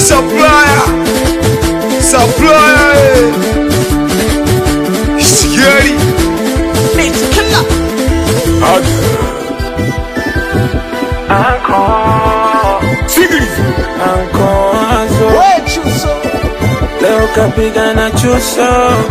supplier supplier eh. Shigeri Sikiliza Ankoazo leo kapiga na chuso,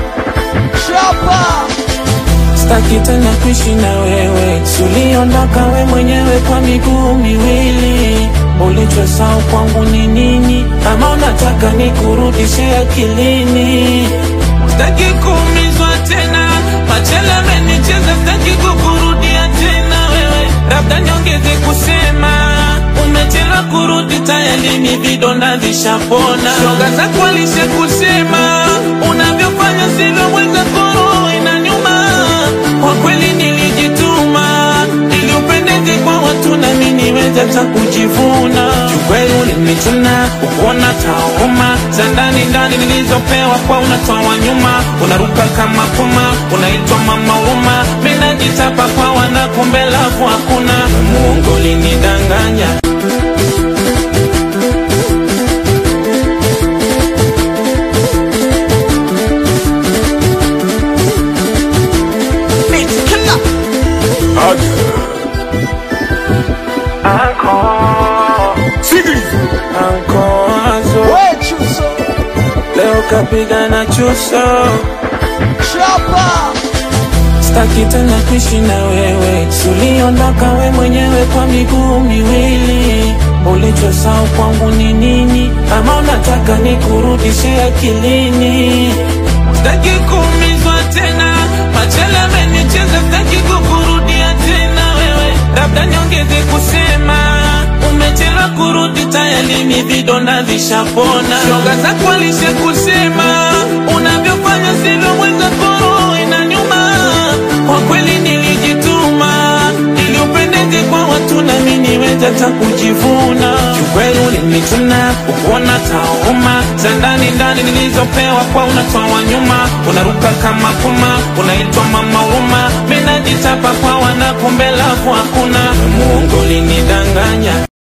staki tena kuishi na wewe, suliondoka we mwenyewe kwa miguu miwili. Ulichosahau kwangu ni nini? Ama unataka nikurudishe akilini? Staki kuumizwa tena, machela amenicheza, staki kukurudia tena wewe, labda niongeze kusema umechelewa kurudi, tayari ni vidonda vishapona. Shoga zako alishe kusema unavyofanya sivyo, mwenza koro inanyuma. Kwa kweli nilijituma ili upendeze kwa watu, nami niweze ta kujivuna. Kiukweli ulinichuna ukuona tauma za ndani ndani nilizopewa kwa unatoa nyuma, unaruka kama puma, unaitwa mama huruma. Mimi najitapa kwa wana, kumbe lafu hakuna. Mungu ulinidanganya Sikiliza Ankoazo leo kapiga na chuso, staki tena kuishi na wewe, suliondoka we mwenyewe kwa miguu miwili. Ulichosahau kwangu ni nini? Ama unataka nikurudishe akilini? Staki kuumizwa tena, machele amenicheza, staki kukurudia tena wewe, labda niongeze kusema umechelewa kurudi, tayari ni vidonda vishapona. Shoga zako alishe kusema unavyofanya sivyo, mwenza koro inanyuma. Kwa kweli nilijituma ili upendeze kwa watu, nami niweze ta kujivuna. Kiukweli ulinichuna ukuona tauma za ndani ndani nilizopewa kwa unatoa nyuma, unaruka kama puma, unaitwa mama huruma. Mimi najitapa kwa wana, kumbe lafu hakuna. Mungu ulinidanganya